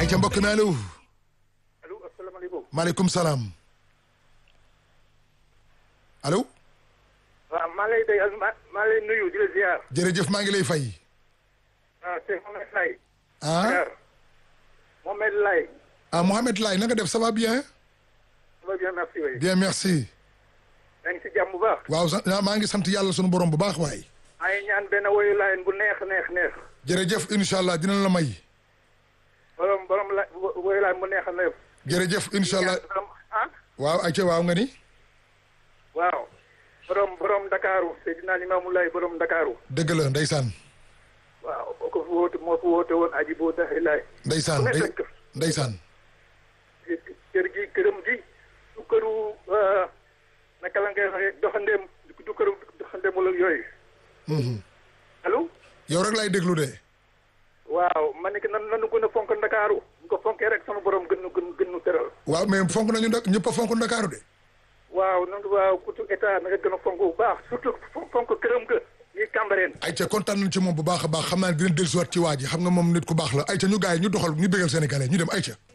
ay ca mbokk mi allo. allo asalaamaaleykum. maaleykum salaam. allo. waaw maa lay day maa maa lay nuyu di la ziar. jërëjëf maa ngi lay fay. ah c'est Mohamed Laye. ah Mohamed Laye. ah Mohamed Laye na nga def ça va bien. ça va bien merci waay. bien merci. yaa ngi si jàmm bu baax. waaw sa maa ngi sant yàlla sunu borom bu baax waay. maa ngi ñaan benn woyu laayeen bu neex neex neex. jërëjëf incha allah dina la may. borom borom la woyu laayeen bu neex neex. jërëjëf incha allah borom ah. waaw ay ca waaw nga ni. waaw. borom borom Dakaru Seydina Limaamu Laay borom Dakaru. dëgg la ndeysaan. waaw moo ko fi woote moo fi woote woon aji boo daxi laay. ndeysaan ku ne ndey fekk. ndeysaan. kër gi këram gi du këru naka la ngay waxee doxandeem du këru doxandeem wala yooyu. allo. yow rek laay déglu de. waaw ma ne que nan nanu gën a fonk ndakaaru bu ko fonkee rek sama borom gën nu gën gën nu teral waaw mais fonk nañu nag ñëpp a fonk Ndakaaru de. waaw nan waaw kutu état na nga gën a fonk bu baax surtout fonk këram ga ñuy Cambérène ay ca kontaan nañu ci moom bu baax a baax xam naa ne dina dellusiwaat ci waa ji xam nga moom nit ku baax la ay ca ñu gars yi ñu doxal ñu bégal sénégalais ñu dem ay ca